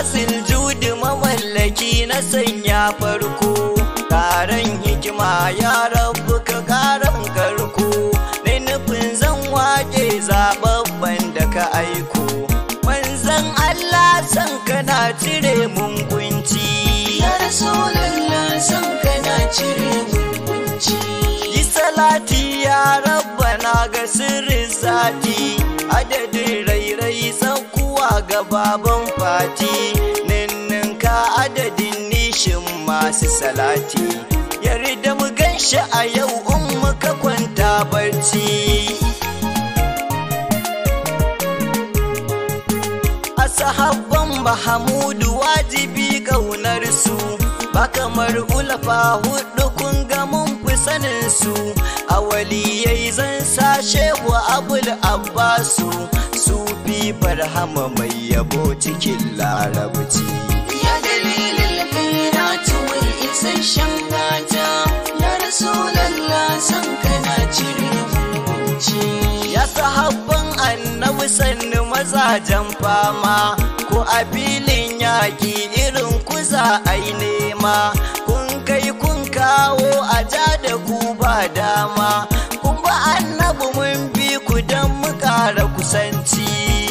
asil judi mamallaki na sanya farko Karan hikima ya rabu ka karan karko Na nufin zan wake zababban da ka aiko Manzan Allah san kana cire mun kunci Ya Rasulallah san kana cire mun kunci Yi salati ya rabbana ga sirrin sati adadin rairai saukuwa ga baban fati ninninka adadin nishin masu salati yarda mu ganshi a yau in muka kwanta barci a sahabban Bahamudu wajibi ƙaunar su ba kamar ulafa hudu kun ga mun fi sanin su a waliyai zan sa shehu abul abbasu su fi barhama mai yabo cikin larabci Ya dalilin khairatu wai isasshen gata Ya Rasulallah san kana cire mun kunci ya sahabban annabi sannu mazajen fama ko a filin yaƙi irin kuza ai nema kun kai kun kawo a ja da ku ba dama kun ba annabi mun bi ku don mu ƙara kusanci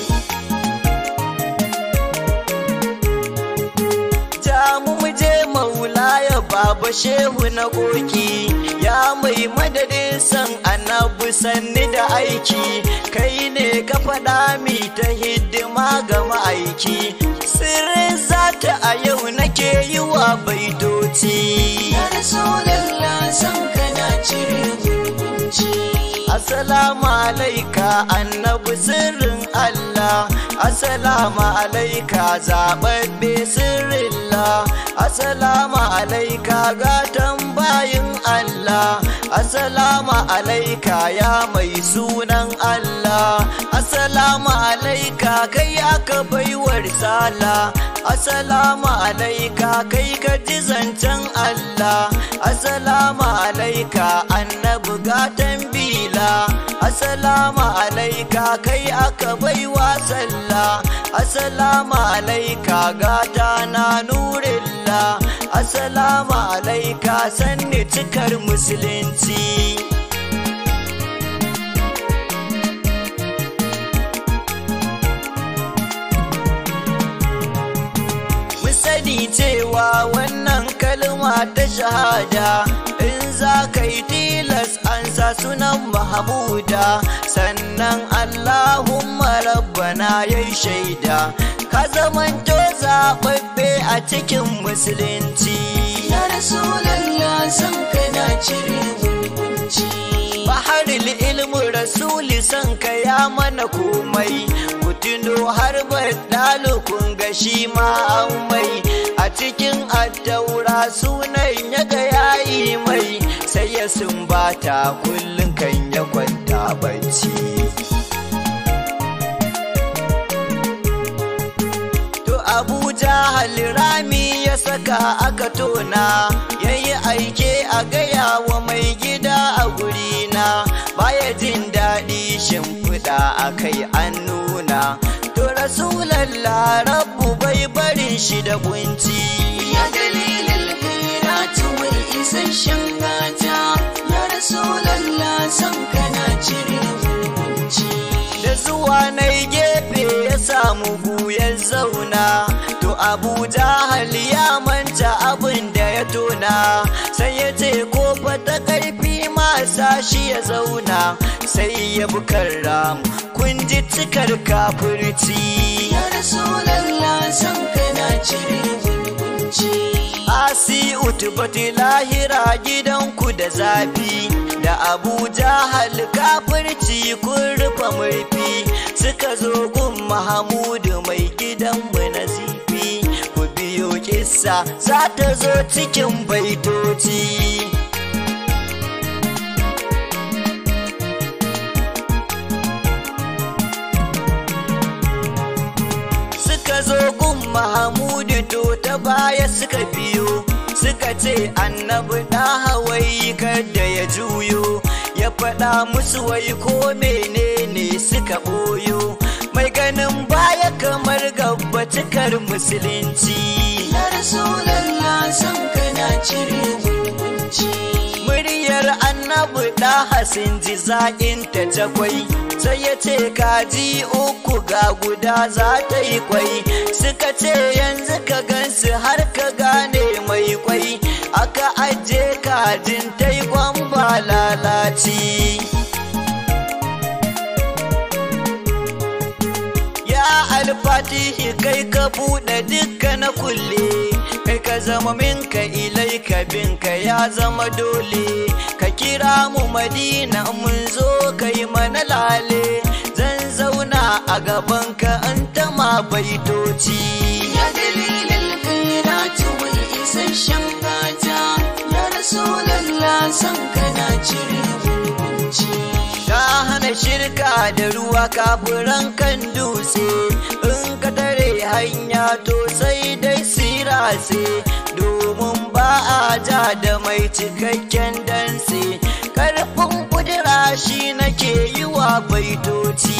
ja mu mu je maula ya baba shehu na koki ya mai madadin san annabi sanni da aiki kai ne ka faɗa mi ta hidima ga ma'aiki sirrin zata a yau nake yi wa baitoci Ya Rasulallah san kana cire mun kunci Assalamu alaika annabi sirrin Allah Assalamu alaika zababbe sirrillah Assalamu alaika gatan bayin Allah Assalamu alaika ya mai sunan Allah Assalamu alaika kai aka baiwar sala Assalamu alaika kai ka ji zancen Allah Assalamu alaika annabi gatan bila Assalamu alaika kai aka baiwa sallah Assalamu alaika gata na nurillah Assalamu alaika sanni cikar musulunci Mu sani cewa wannan kalma ta shahada in za ka yi tilas an sa sunan Mahamuda sannan Allahumma rabbana ya shaida ka zamanto zaɓaɓɓe a cikin musulunci. Ya Rasulallah san kana cire mun kunci Baharil ilmu rasuli son ka ya mana komai ku tuno har baɗalo kun ga shi ma an mai a cikin addaura sunan ya ga yayi mai sai ya sumbata kullum kan ya kwanta bacci To Abuja halirami ya saka aka tona yayi aike a gaya wa mai gida a gurina baya jin daɗi shimfiɗa a kai an nuna to rasulallah rabbu bai barin shi da kunci Ya dalilin khairatu wai isasshen gata Ya Rasulallah san kana cire mun kunci da zuwa na gefe ya samu guyar zauna to abuja hali ya manta abin da ya tona sai ya ce ko ta karfi masa shi ya zauna sai ya bi ramu kun ji cikar kafirci Ya Rasulallah san kana cire mun kunci asi utubati lahira gidanku da zafi da abuja hal kafirci kun rufe murfi suka zo gun mahamudu mai gidanmu na zifi ku biyo kissa za ta zo cikin baitoci suka zo gun mahamudu to ta baya suka biyo suka ce annabi da hawaii kada ya juyo ya faɗa musu wai ko menene suka ɓoyo mai ganin baya kamar gaba annabi cikar musulunci Ya Rasulallah san kana cire gungunci. muryar annabi da hasin ji zaƙin ta takwai sai ya ce kaji uku ga guda za ta yi kwai suka ce yanzu ka gansu har ka gane mai kwai aka aje kajin ta yi kwamba lalaci ya alfatihi kai ka buɗe dukka na kulle kai ka zama minka ilai ka binka ya zama dole ka kira mu madina mun zo kai mana lale zan zauna a gaban ka an tama baitoci Ya dalilin kairatu mai isasshen gata. Ya Rasulallah san kana cire gungunci. ka hana shirka da ruwa kafuran kan dutse in ka tare hanya to sai dai sirase domin ba a ja da mai cikakken danse karfin kudura shi nake yi wa baitoci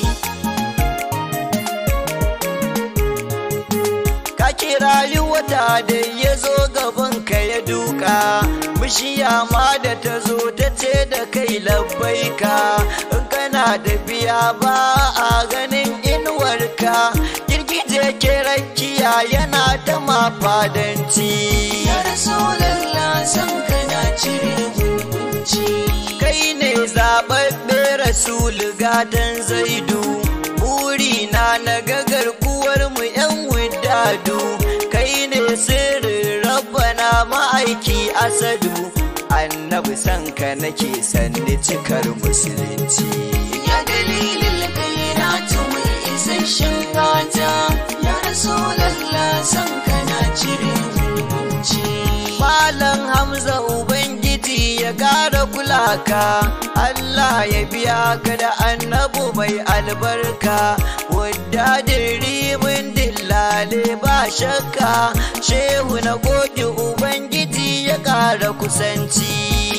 ka kirayi wata da ya zo gaban ka ya duka bishiya ma da ta zo ta ce da kai labbaika in kana da biya ba a ganin inuwarka girgije ke rakiya yana ta mafadanci Ya Rasulallah san kana cire gungunci. kai ne zaɓaɓɓe rasul gatan zaidu burina na gagar kuwar mu yan wadadu kai ne sirrin rabbana ma'aiki asadu annabi sanka nake sanni cikar musulunci Ya dalilin kairatu mai isasshen gata. Ya Rasulallah san kana cire gungunci. Malam Hamza Ubangiji ya ƙara kulaka, Allah ya biya ka da annabu mai albarka, wadda da ribin dillale ba shakka, shehu na goge Ubangiji ya ƙara kusanci.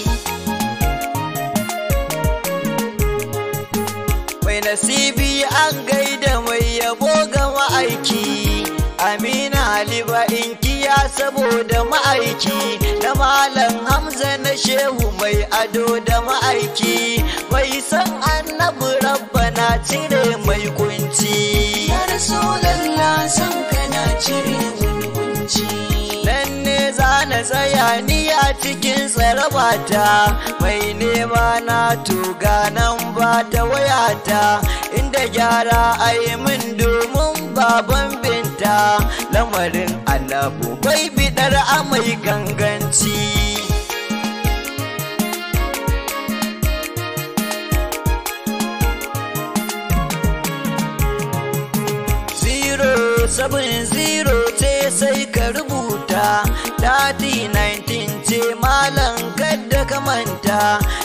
mai nasibi an gaida mai yabo ga ma'aiki amina aliba inkiya saboda ma'aiki da malam hamza na shehu mai ado da ma'aiki mai san annabi rabbana cire mai kunci Ya Rasulallah san kana cire gungunci. nan ne za na tsaya ni a cikin tsarabata mai nema na tuga nan ba ta wayata inda gyara a yi min domin baban binta lamarin annabu bai bidar amai ganganci zero seven zero ce sai ka rubuta dati 19 ce malam kadda ka manta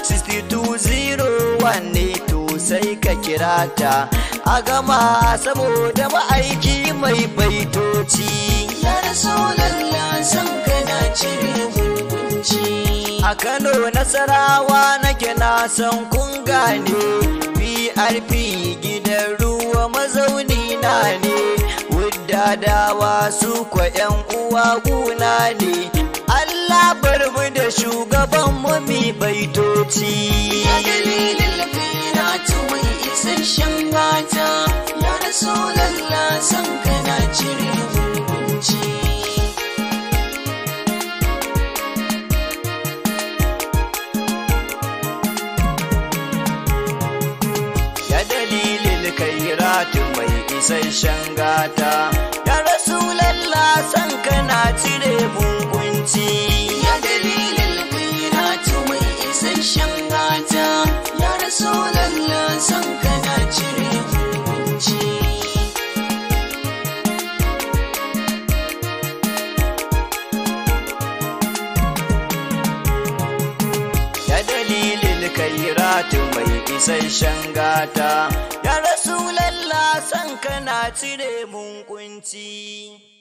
6201 ne to sai ka kira ta a gama saboda ma'aiki mai baitoci Ya Rasulallah san kana cire gungunci. a kano nasarawa nake na san kun gane prp gidan ruwa mazauni na ne wuddadawa su kwa yan uwa guna ne allah bar mu da shugaban mu mi baitoci Ya dalilin kairatu mai isasshen gata. Ya Rasulallah san kana cire gungunci. ya dalilin kairatu mai isasshen gata ya rasulallah san kana cire mun kunci Ya dalilin kairatu mai isasshen gata. Ya Rasulallah san kana cire gungunci. ya dalilin kairatu mai isasshen gata ya rasulallah san kana cire mun kunci